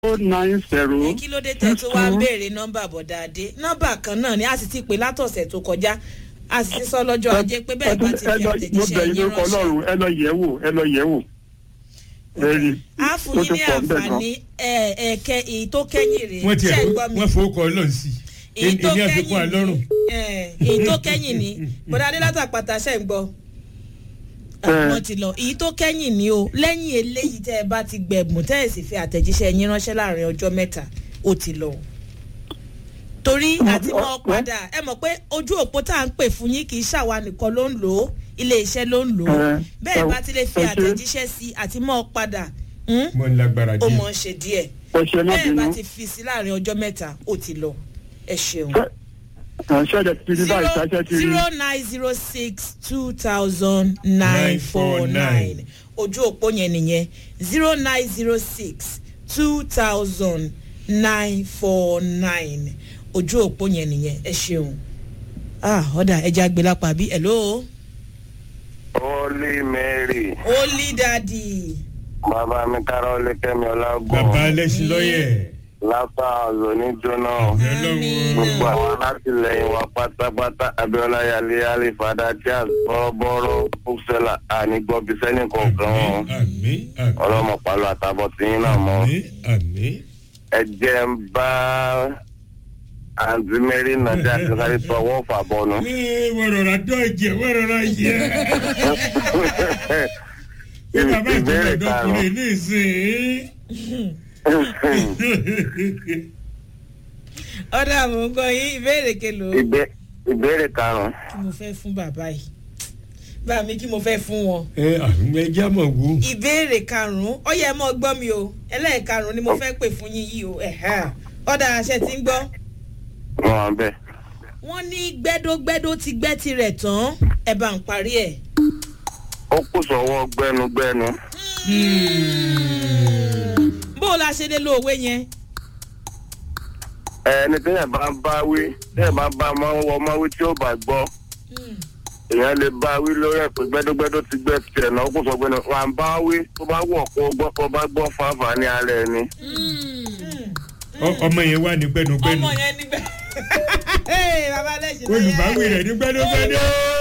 nine zero. ẹ kí ló dé tẹ tó wá ń béèrè nọmba bọ̀dáadé nọmba kan náà ni a sì ti pè látọ̀sẹ̀ tó kọjá a sì ti sọ lọ́jọ́ ajé pé bẹ́ẹ̀ bá ti fi mo bẹ̀ àtẹ̀jíṣẹ́ yín yín lórúkọ ránṣẹ́. ọlọ́run ẹ lọ yẹ̀ wò ẹ lọ yẹ̀ wò. Ẹ̀rí a fún yín ní àǹfààní ẹ- ẹ̀kẹ́ èyí tó kẹ́yìn rèé wọ́n tiẹ̀ ṣẹ́ ń gbọ́ mi wọ́n fowó kọ ọlọ́run sí i èyí tó èmi àfikún kẹ́yìn àlọ́run. ni ẹ, èyí tó kẹ́yìn ni bọ̀dáadé látàpàtà ṣẹ́ ń gbọ́ Ẹ. wọ́n ti lọ èyí tó kẹ́yìn ni o lẹ́yìn eléyìí tẹ́ ẹ bá ti gbẹ̀bùn tẹ́ ẹ sì fi àtẹ̀jíṣẹ́ yín ránṣẹ́ láàrin ọjọ́ mẹ́ta ó ti lọ torí àti mọ́ padà ẹ mọ̀ pé ojú òpó tá à ń pè fún yín kì í ṣàwa nìkan ló ń lò ó ilé iṣẹ́ ló ń lò ó Ẹ, bẹ́ẹ̀ ẹ, bá ti lè fi ẹ ṣé. àtẹ̀jíṣẹ́ sí àti mọ́ padà hmm, mo ń lágbára ó díẹ̀. mọ̀ ń ṣe díẹ̀ ẹ ṣe má bẹ́ẹ̀ bá bínú. ti fi sí láàrin ọjọ́ mẹ́ta ó ti lọ ẹ ṣeun. ṣẹ́ẹ̀dẹ̀ ti rí báyìí ṣáṣẹ́ ti rí. zero nine zero six two thousand nine four nine ojú òpó yẹn nìyẹn zero nine zero six two thousand nine four nine ojú òpó yẹn nìyẹn ẹ ṣeun ah ọ̀dà ẹja gbé lápá bí hello Holy Mary, holy daddy bàbá mi Kárọ́lé Kẹ́mi bàbá Ọlágùn, ẹlẹ́sìn lọ́yẹ̀. Láfà Ọ̀zọ́ ní Jóná. ọlọ́run Gbogbo àwọn alátìlẹyìn wa pátápátá Abiola Yali Ali Fada Charles Bọ́rọ́bọ́rọ́ Bùsẹ̀là ànígbọ́bí sẹ́ni kọ̀ọ̀kan wọn. àmì àmì Ọlọ́mọ pàlọ́ àtàbọ̀ tí yín náà mọ́. àmì àmì. Ẹ jẹ́ ń bá àǹtí Mary Nàjà kí sáré tọwọ́ fà bọ́nu. Ee, wọ́n rọra dọ́ ẹ̀jẹ̀ wọ́n rọra yẹ. ṣé bàbá Ìbéèrè ìtọ́jú karùn-ún. ọkùnrin ní ìsìn? ọ̀dà mò ń gbọ́ yín ìbéèrè kelo Ìbé- Ìbéèrè karùn-ún. kí mo fẹ́ fún bàbá yìí bá mi kí mo fẹ́ fún wọn. ẹ àmì ẹja mọ̀ wò. ìbéèrè karùnún ọyẹ ẹ mọ gbọ́ mi o ẹlẹ́ẹ̀karùnún ni mo fẹ́ pè fún yín yìí o ẹ̀hẹ́. ọ̀dà àṣẹ tí ń gbọ́ Wọ́n wà bẹ́ẹ̀. wọ́n ní gbẹ́dógbẹ́dó ti gbẹ́ tirẹ̀ tán ẹ bá ń parí ẹ̀. Ó kù sọ́wọ́ gbẹ́nugbẹ́nu. bó o la ṣe lè lo òwe yẹn. ẹni téèyàn bá ń bá wí téèyàn bá ń bá máa ń wọ ọmọ wí tí ó bá gbọ́ èèyàn lè bá wí lórí ẹ̀ pé gbẹ́dọ́gbẹ́dọ́ ti gbẹ́ tiẹ̀ náà ó kò sọ pé ní wà ń bá wí tó bá wọ̀ kó gbọ́ kó bá gbọ́ fáfà ní ara ẹ̀ ni. Ọ- ọmọ yẹn wà ní gbẹnugbẹnu. ọmọ yẹn níbẹ̀. bàbá lẹ́sìn olùbáwí rẹ̀ ní gbẹnugbẹnu.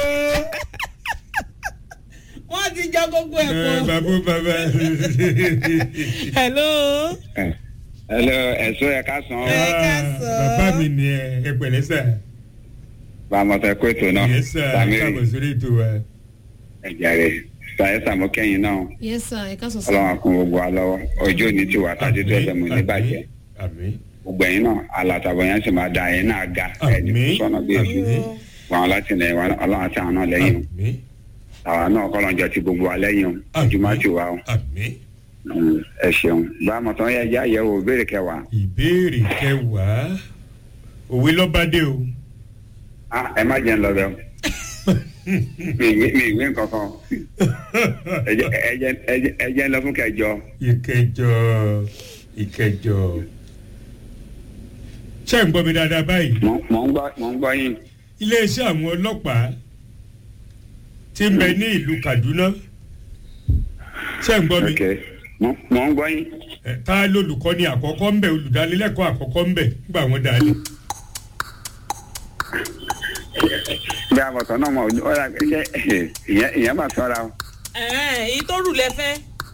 wọ́n ti jọ gbogbo ẹ̀ Ẹ, pọ̀. bàbá bàbá. hello. hello ẹ̀sọ́ ẹ̀ ká san Ẹ káàsán. bàbá mi ni ẹ ẹ pẹ̀lẹ́ sà. bàmọ̀tẹ́ kó ètò náà yẹ sà Sàmírì káàbọ̀ sórí ètò wa. ẹ̀jẹ̀ rẹ̀ sàyẹ́ sàmókẹ́yìn náà yes sir ẹ ká sọ sọ. ọlọ́run àkún gbogbo wa lọ́wọ́ ọjọ́ òní ti wà tàbí tó ẹ̀fẹ̀ mọ̀ ní bàjẹ́ àmì gbogbo ẹ̀yin náà alàtàbọ̀ yẹn sì máa da ẹ̀yin náà ga ẹ̀ẹ́dì Àmín. sọ́nà bí èṣù Àmín. wọn láti lẹ̀ wọn ọlọ́run àti àwọn náà lẹ́yìn o àmì àwa náà kọ́lọ́njọ ti gbogbo wa lẹ́yìn o ojúmọ́ ti wà o àmì. Mm, ẹ ṣeun bàmọ̀tán yẹ já yẹ o ìbéèrè kẹwàá ìbéèrè kẹwàá òwe lọ́bàdé o. Ah, ẹ má jẹ́ ń lọ bẹ́ẹ̀ o mi ìwé mi ìwé nǹkan kan ẹ jẹ́- ẹ jẹ́- ẹ jẹ́- ẹ jẹ́ ń lọ fún kẹjọ. ìkẹjọ ìkẹjọ. ṣé ń gbọ́ mi dáadáa báyìí. mò mò ń gbọ́ mò ń gbọ́ yín iléeṣẹ́ àwọn ọlọ́pàá ti ń bẹ ní ìlú kaduna ṣé ń gbọ́ mi ok mò mò ń gbọ́ yín Ẹ, ta lolùkọ́ni àkọ́kọ́ ń bẹ olùdánilẹ́kọ̀ọ́ àkọ́kọ́ ń bẹ nígbà wọn dalẹ̀ bí àbọ̀tán náà mọ̀ ọ́ yà ṣe ìyẹn ìyẹn máa sọ́ra o ẹ̀ẹ́n, èyí tó rù lẹ́fẹ́.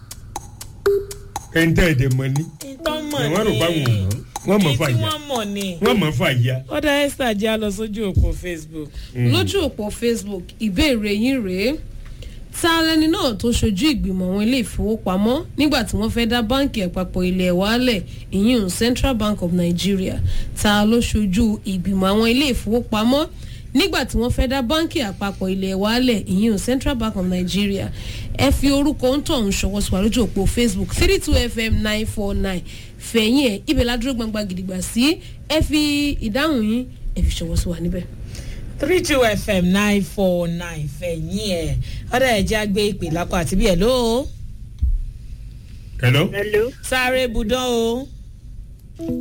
ẹ̀ńtẹ́ ẹ̀dẹ̀ mọ́ ni ìtọ́ mọ̀ ni. wọ́n rò bá wọn mọ́ wọ́n mọ̀ fà Èyí tí yá wọ́n mọ̀ ni. wọ́n mọ̀ fà yá. ọ̀dà esther jẹ́ a lọ sójú òpó facebook. lójú òpó facebook ìbéèrè yín rèé ta lẹni náà tó ṣojú ìgbìmọ̀ àwọn ilé ìfowópamọ́ nígbà tí wọ́n fẹ́ dá báǹkì àpapọ̀ ilé wálẹ̀ ìyún central bank of nigeria ta ló ṣojú ìgbìmọ̀ àwọn ilé ìfowópamọ́ nígbà tí wọ́n fẹ́ dá báǹkì àpapọ̀ ilé wálẹ̀ ìyún central bank of nigeria ẹ fi orúkọ ń tọ̀ ń ṣọwọ́ sí wa lójú òpó facebook three two fm nine four nine fẹ̀yìn ẹ̀ ibẹ̀ ládúró gbangba gidigba sí ẹ fi ìdáhùn yín ẹ fi ṣọwọ́ sí wa níbẹ̀. three two fm nine four nine fẹ̀yìn ẹ̀ ọ̀dà ẹ̀jẹ̀ àgbé ìpè lápá àti bí ẹ̀ ló hello hello sáré budán o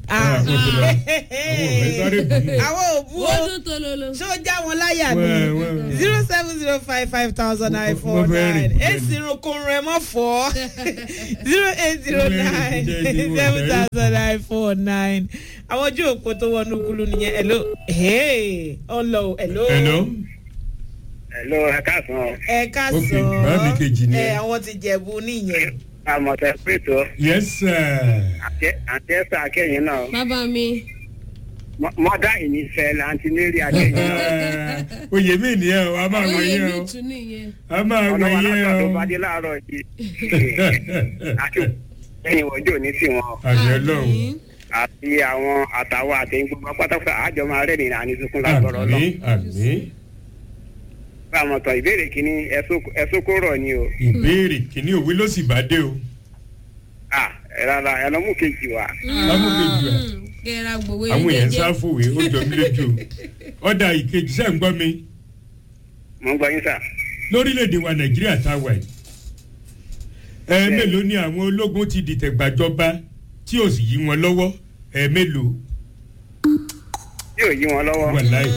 Ah. àwọn ọ̀fẹ́ sáré bù ú. àwọn òbú o wọ́n tún tó lolo. ṣó já wọn láyà Wẹ́, ni wẹ́. zero seven zero five five thousand nine Mo- four mo fẹ́ nine rìn, mo fẹ́ èsì irunkunrun ẹ mọ̀ fọ́ zero eight zero nine seven thousand nine four nine àwọn ojú òpó tó wọnú kúlú nìyẹn hello hey ọlọ hello hello. hello ẹ káàsán ẹ ká Ok, sọ báàbí kejì ni ẹ ẹ. àwọn ti jẹ̀bú nìyẹn àmọ̀tẹ́ pẹ̀tọ́ yes sir. àti ẹ̀sà akẹ́yìn náà bàbá mi mọ́dá ìnífẹ̀ láǹtí lérí akẹ́yìn náà Eh, oyè mi nìyẹn o a máa wọ oyè yẹn mi o tún nìyẹn. a máa wọ ọ̀nà wa yẹn látọ̀ tó o. bá dé láàárọ̀ yìí àti ẹ̀yìn wọ́jọ́ ní tiwọn àṣẹ lọ́hùn. àti àwọn àtàwọn àti gbogbo pátákó àjọ máa rẹ̀ nínú àníṣukún lágbọ̀rọ̀ lọ. àmì àmì bá a mọ̀ tán ìbéèrè kínní ẹ̀sùn kó rọ̀ ni o. ìbéèrè kìíní òwe ló sì bá dé o. Ah, ẹ rárá ẹ lọ mú kejì wá. lámúkejì à kẹ́ra gbowó àwọn èèyàn jẹ́jẹ́. sá fòwe ó jọ mí lójú o. ọ̀dà ìkejì sẹ́ ń gbọ́ mi mo ń gbọ́ yín sà. lórílẹ̀‐èdè wa nàìjíríà tá a wà yìí. ẹ mélòó ni àwọn ológun ti dìtẹ̀ gbàjọba tí ò sì yí wọn lọ́wọ́ ẹ mélòó yóò yí wọn lọ́wọ́. wà láì.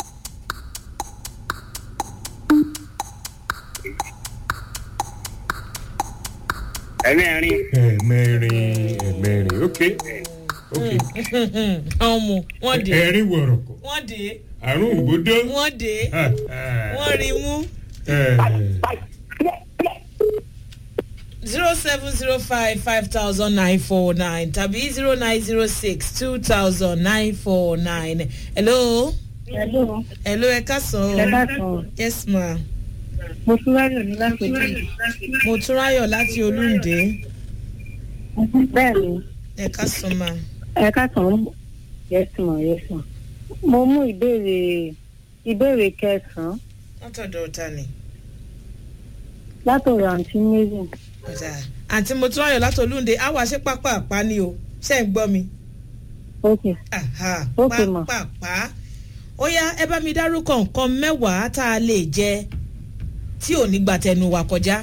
ẹ̀mẹ́rin ẹ̀mẹrin ẹ̀mẹrin ok ok ọmọ wọn dé ẹ̀rín wọ̀rọ̀kọ̀ wọn dé àrùn ògbódó. wọn dé wọn rí mú zero seven zero five five thousand nine four nine tàbí zero nine zero six two thousand nine four nine hello Hello, hello ẹ ká sàn ẹ ọ́ káàsán. yes ma Mo tún ráyọ̀ ní láti ojú. mo tún ráyọ̀ láti olúǹde Bẹ́ẹ̀ ni, ẹ ká sàn ma ẹ káàsán. Yes ma, yes ma. Mo mú ìbéèrè ìbéèrè kẹsàn-án látọ̀dọ̀ ọ̀tá ni látọ̀rọ̀ àǹtí Mary. ọ̀tá àǹtí mo tún ráyọ̀ láti olúǹde á wá ṣe pápá àpá ni o ṣe ń gbọ́ mi Ok, Aha, Ok, ma. pápá ó yá ẹ bá mi dárúkọ nǹkan mẹ́wàá tá a lè jẹ tí ò ní gbà tẹnu wa kọjá.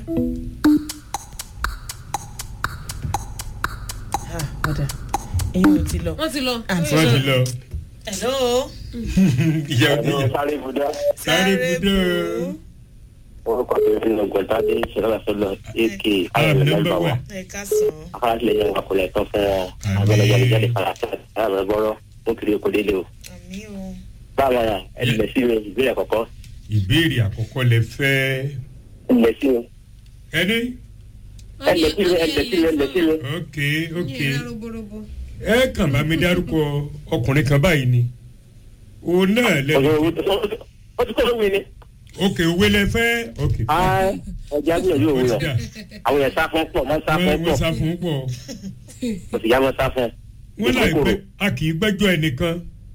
Ah, ọ̀dà èyí ò ti lọ. wọ́n ti lọ. àǹtí wọ́n ti lọ hello. ìyá òdìyà sáré ibùdó sáré budó orúkọ tó fi lọ gbọ̀ntàdé ìṣẹ̀lẹ̀sọ̀lọ̀ èké ààrẹ nọmba wà ẹ ká sàn. afárásílẹ̀ yẹn wà kúlẹ̀ tán fún wọn abẹ́lẹ́jáde jáde farasẹ́ ààrẹ bọ́rọ̀ ó kiri oko délé o. àmì o. báwa yà ẹlẹ́lẹ̀ sí mi ìbéèrè àkọ́kọ́ ìbéèrè àkọ́kọ́ lẹ fẹ́ ẹlẹ́lẹ̀ sí mi ẹni ẹlẹ́lẹ̀ sí mi ẹlẹ́lẹ̀ sí mi ẹlẹ́lẹ̀ sí mi. ok ok yẹn roborobo. ẹ kàn bá mi dárúkọ ọkùnrin kan báyìí ni òun náà lẹ́nu ó ti kọ́ lóhùn ni. ok òwe lẹ fẹ́ ok ẹja gbìyànjú ó òun ti rẹ̀ dà àwọn yẹn sá fún pọ̀ mọ́ sá fún wọ́n pọ̀ wọ́n sá fún pọ̀ kò sì yá mọ́ sá fún. wọ́n láì pẹ́ a kì í gbẹ́jọ́ ẹnìkan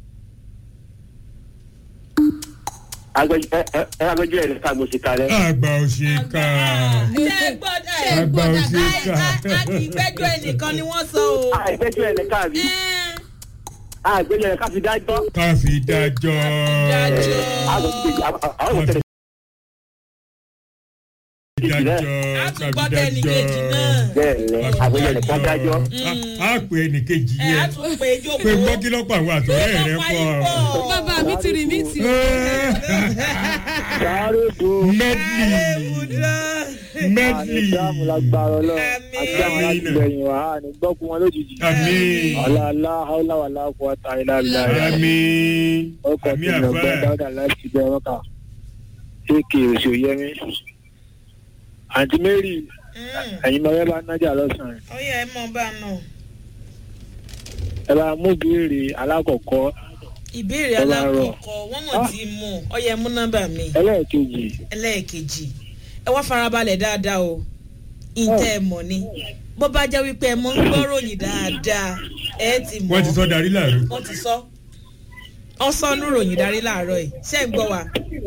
agbẹjọ́ ẹ̀ ní ká gbòsì kalẹ̀. àgbà òṣèkà ṣé ẹ gbọ́ ẹ àgbà a òṣèkà a kì í gbẹ́jọ́ ẹnìkan ni wọ́n sọ o. àgbẹjọ́ ẹ̀ ní ká bí Ẹ́n, àgbẹjọ́ ẹ̀ ní ká fi dájọ́. ká fi dájọ́ dájọ́. àwọn òṣèlú dájọ́ a ká tún fi gbọ́dọ̀ ẹnìkejì náà. dájọ́ bẹ́ẹ̀ ni àgbẹjọ́ ẹ̀ ní ká dájọ́. a pè ẹnìkejì ẹ á yẹn tún pé jókòó. pé gbọ́kílọ́pọ̀ àwọn àtọ̀rẹ́ rẹ pọ̀ bàbá mi ti rìn mí tì ó. sáré bo medley medley ànídàmú lágbára ọlọ́run Àmín. àti àwọn alátìlẹyìn wa á ní gbọ́kú wọn lójijì. àmín ọ̀làlá haúláwàlá kó ọ̀tá ìlàlá àmín ọkọ̀ àmín tí lọ́gbà àfẹ́ dáadáa láti bẹ ọkà kéèké oṣù yẹmí. àǹtí mary ẹ̀yin máa yẹ bá nájà lọ́sàn-án ó yẹ ẹ mọ bá a nà. ẹ bá mú béèrè alákọ̀ọ́kọ́ ìbéèrè Ẹ bá rọ̀. alákọ̀ọ́kọ́ wọ́n mọ̀ tí mú ọ yẹ mú nọ́mbà mi ẹlẹ́ẹ̀kejì ẹlẹ́ẹ̀kejì ẹ wá farabalẹ̀ dáadáa o ìtẹ́ ẹ mọ̀ ni bó bá jẹ́ wípé ẹ mọ̀ ń gbọ́ ròyìn dáadáa ẹ ti mọ̀ wọ́n ti sọ darí láàárọ̀ wọ́n ti sọ ọ sọnù ròyìn darí láàárọ̀ yìí ṣé ń gbọ́ wa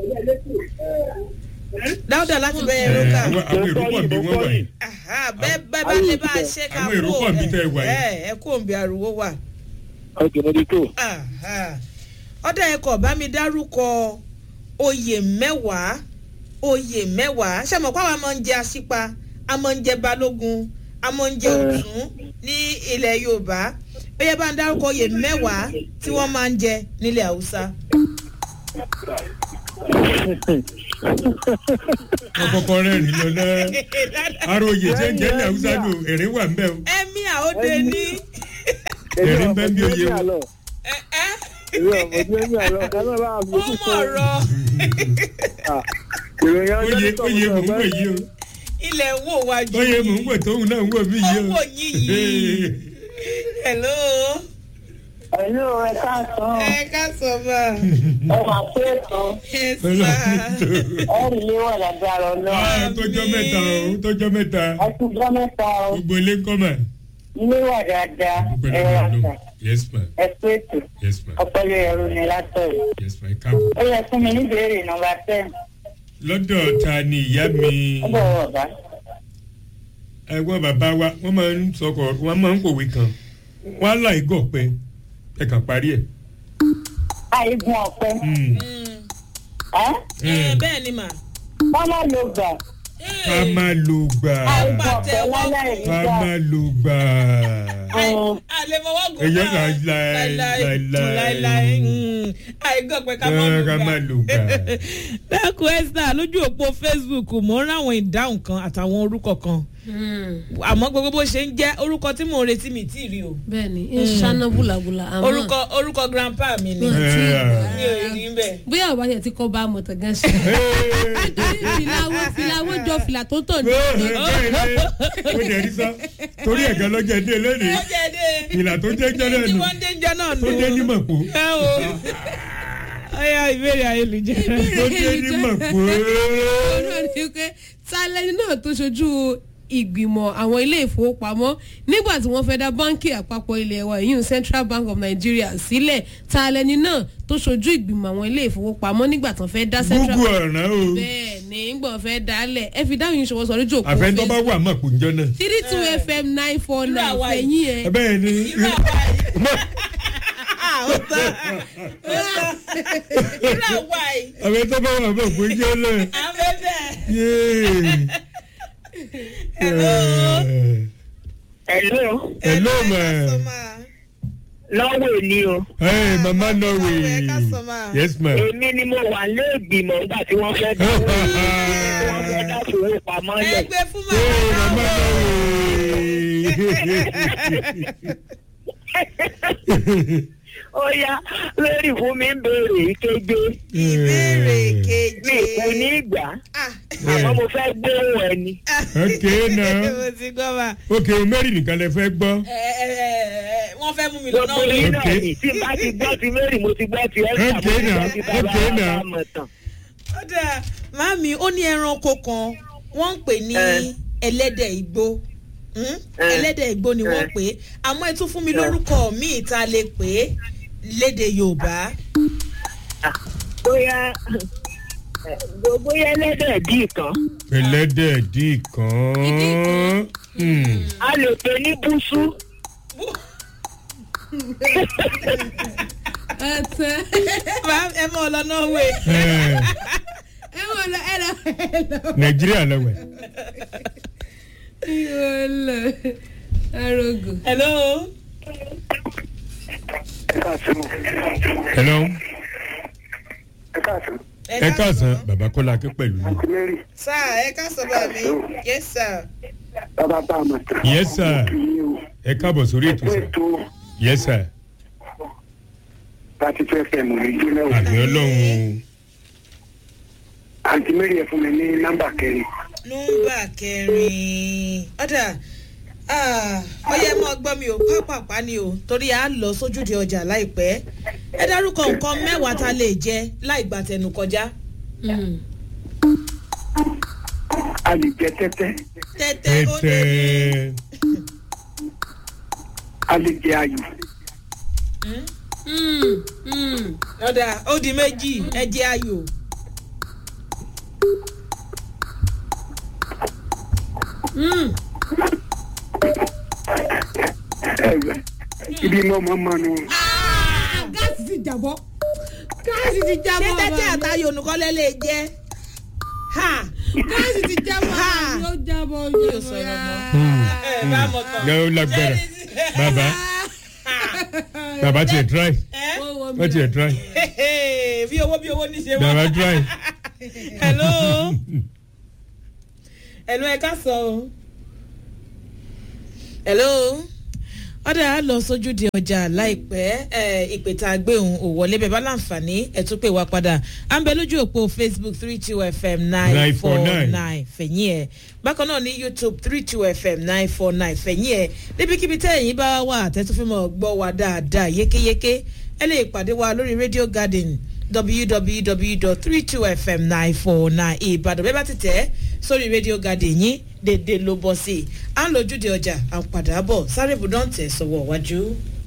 dáúdà láti bẹ́ẹ̀ rókà àwọn àwọn èrò pọ̀ bí wọ́n wà yìí Aha, bẹ́ẹ̀ bẹ́ẹ̀ bá lè bá a ṣe ká Àwọn èrò pọ̀ níbi tẹ́ ẹ wà yìí. ẹ ẹ kó òǹbí ariwo wà. ọkẹ́ mo ti tó Aha. ọ̀dà ẹ̀kọ́ bá mi dárúkọ oyè mẹ́wàá oyè mẹ́wàá ṣé mo kọ́ àwọn máa ń jẹ aṣípa a máa ń jẹ balógun a máa ń jẹ Eh. òtún ní ilẹ̀ yorùbá ó yẹ bá ń dárúkọ oyè mẹ́wàá tí wọ́n máa ń jẹ nílẹ̀ haúsá. ọkọkọ rẹ rìn lọ náà aróye tí ń jẹ́ ilẹ̀ haúsá nù èrè wà ń bẹ̀ o ẹ̀mí àóde ní. èrè ń bẹ́ bí oyè o. ẹ ẹ́ èmi ọmọ tí ó ń yà lọ ẹ má bá a fi ó ojú mọ̀ rọ ìròyìn ọjọ́ oyè tó oyè mò ń wò ọgbẹ́ yìí o ilẹ̀ ń wò wájú. oyè mò ń wò tóun náà ń wò mí yìí Ó o. wò yín yìí. hello. Ẹ̀lú ẹ káàsán, ẹ ká sọ bá. ẹ máa pé ètò ẹ sá. ẹ̀rì lé wà lágbára ọlọ́run. Ah, tọjọ́ mẹ́ta o tọjọ́ mẹ́ta Ẹ ti gbọ́ mẹ́ta o, gbogbo ilé ń kọ́ mà. ilé wà dáadáa, Gbogbo ẹ ilé rà ń lò sà, yes ma ẹ pé ètò, yes ma ọpọlọ ẹ̀rọ ni látọ̀rọ̀. yes ma ẹ káàbọ̀. Ó yẹ fún mi ní ìbéèrè nọmba ten, lọ́dọ̀ ta ni ìyá mi ó bọ̀ wọ̀ bá. ẹ̀gbọ́n bàbá wa wọ́n máa ń sọkọ̀ wọ́n máa ń kòwé kan wọ́n á láì gọ̀ pé ẹ kàn parí ẹ̀. Àìgùn ọ̀pẹ, Mm. ẹ́ ẹ bẹ́ẹ̀ ni mà. wọ́n má lo gbà, ká má lo gbà àìgùn Bàtẹ ọ̀pẹ wọ́n láláì rí ká gbà. má lo gbà. àlèmọ̀wọ́ gùn Ẹyẹ náà. láíláí, láíláí. láíláí. Mm. àìgọ́ pé ká má Ká lù ká má lo gbà. dákun esther lójú òpó facebook mo ń ráwọn ìdáhùn kan àtàwọn orúkọ kan àmọ́ gbogbo bó ṣe ń jẹ́ orúkọ tí mò ń retí mi tí ì rí o bẹ́ẹ̀ni ń ṣáná búlàbúlà àmọ́ orúkọ orúkọ grandpa mi ni wọn ti mi ò rí bẹ́ẹ̀. bóyá ọba yẹn ti kọ́ bá mọ̀tàn gan ṣe. nítorí filawo filawo jọ fìlà tó tọ̀ ní. ó jẹ́ rí sọ torí ẹ̀gá lọ́jọ́ dé lónìí ó jẹ́ dé ìlà tó jẹ́ jẹ́ náà tí nù wọ́n dé ń jẹ́ náà nù. tó dé ní mọ̀pó ẹ o ọyá ìbéèrè ayélujára. tó dé ní mọ̀pó. ọ̀rọ̀ ni pé tálẹ́ni náà tó ṣojú ìgbìmọ̀ àwọn ilé ìfowópamọ́ nígbà tí wọ́n fẹ́ dá báńkì àpapọ̀ ilé wa ìyún central bank of nigeria sílẹ̀ tálẹ́ni náà tó ṣojú ìgbìmọ̀ àwọn ilé ìfowópamọ́ nígbà tí wọ́n fẹ́ dá central gúgú bank ọ̀ràn o bẹ́ẹ̀ ni nígbà wọ́n fẹ́ dálẹ̀ ẹ fi dáhùn yín ṣòwò sọ lójú òkú àfẹ́ntọ́ bá wà mọ̀pó njọ́ náà. three two fm nine four Irú nine àwa yìí. fẹ̀yìn ẹ̀ bẹ́ẹ̀ ni irú àwa yìí. Ah, ó tán ó tán irú àwa yìí. àfẹ́ntọ́ bá wà mọ̀pó njọ́ náà. afẹ́fẹ́. Yéé. Hello. Ẹ̀lú Hello, ẹ ma. ká sọ ma. lọ́wọ́ ni o, Hey, mama Norway. ẹ ká sọ ma. Yes, ma. èmi ni mo wà lé ìgbìmọ̀ nígbà tí wọ́n fẹ́ dá wọ́n fẹ́ dá ìfowópamọ́ lẹ̀. ẹgbẹ́ fún Hey, màmá mama Norway. ó yá lórí fún mi ń béèrè ìkéde ìbéèrè mi keje. kò ní ìgbà Ah, àmọ́ mo fẹ́ gbóhùn ẹni. Okay, now. mo ti gbọ́ ma. Ok, o mẹ́rin nìkan lẹ fẹ́ gbọ́. Ẹ, ẹ, ẹ, ẹ, wọ́n fẹ́ mú mi lọ náà gbogbo yín náà Okay. ni tí n bá ti gbọ́ ti mary mo ti gbọ́ ti ẹ́sà mo Okay, ti now. gbọ́ ti bàbá Okay, now. àmọ̀ tán. ó dáa màmí ó ní ẹranko kan wọ́n ń pè ní Eh. ẹlẹ́dẹ̀ igbó Hmm? Eh. ẹlẹ́dẹ̀ igbó ni wọ́n Eh. pè é àmọ́ ẹ tún fún mi lórúkọ míì tá a lè pè é léde yorùbá bóyá bóyá ẹlẹ́dẹ̀ dì kan Ẹlẹ́dẹ̀ dì kan. Hmm. a lè pè ní búṣú ẹ tẹ Màá- ẹ mọ ọ lọ norway Eh, ẹ wọ lọ ẹ lọ ẹ lọ Nàìjíríà lọ́wọ́. ẹ lọ arogo. hello Hello. ẹ káàsán Ẹ káàsán, bàbá Kọ́lá Akẹ́ pẹ̀lú mi. mary sáà ẹ ká sọ bá mi yes sir bàbá bá a mọ̀ tán. Yes, sir. Ẹ káàbọ̀ sórí ètò fún sà. ètò Yes, sir. láti fẹ́ fẹ́ mọ̀ ní jóná o. Àmì Ọlọ́run. àǹtí mary ẹ fún mi ní nọ́mbà kẹrin. nọmba kẹrin ọ̀dà ọyẹ mọ́ gbọ́ mi ò pápápá ni o torí a lọ sójúde ọjà láìpẹ́ ẹ dárúkọ nǹkan mẹ́wàá tá a lè jẹ láì gbà tẹnu kọjá a lè jẹ tẹ́tẹ́ tẹ́tẹ́ ó lé ní Tẹ́tẹ́. a lè jẹ ayò ọ̀dà ó di méjì ẹ jẹ ayò ẹ̀wẹ̀ ibi mọ́ mọ́ mọ́ nu. gáàsì ti jàbọ́ gáàsì ti ṣé jábọ́ tẹ́tẹ́ ọba mi. àtayò nìkan lẹ́ lè jẹ ha gáàsì ti jábọ́ Ha! ọba mi, ó jábọ́ ó yóò jábọ́ sọ̀rọ̀ yá. mọ́ ẹ bá mọ̀ tán Ẹ ó lágbára. Bàbá bàbá tiẹ̀ try ẹ wọ́n tiẹ̀ try bí owó bí owó ní ṣe wá. bàbá try. hello hello ẹ ká sọ o hello ọ̀dà á lọ sójú di ọjà láìpẹ́ ìpè tá a gbé òun ò wọlé bẹ́ẹ̀ bá láǹfààní ẹ̀ tún pè wá padà à ń bẹ lójú òpó facebook three two fm nine four nine fẹ̀yìn ẹ̀ bákan náà ní youtube three two fm nine four nine fẹ̀yìn ẹ̀ níbikíbi tẹ́ ẹ̀yìn bá wà tẹ́túfímọ̀ gbọ́ wa dáadáa yékéyéké ẹ lè pàdé wa lórí radio garden www.32fm949 ìbàdàn bẹ́ẹ̀ bá ti tẹ̀ sórí radio garden yín dédé ló bọ́ sí i à ń lójúde ọjà à ń padà bọ̀ sáré ibùdó ń tẹ̀ sọ́wọ́ wájú.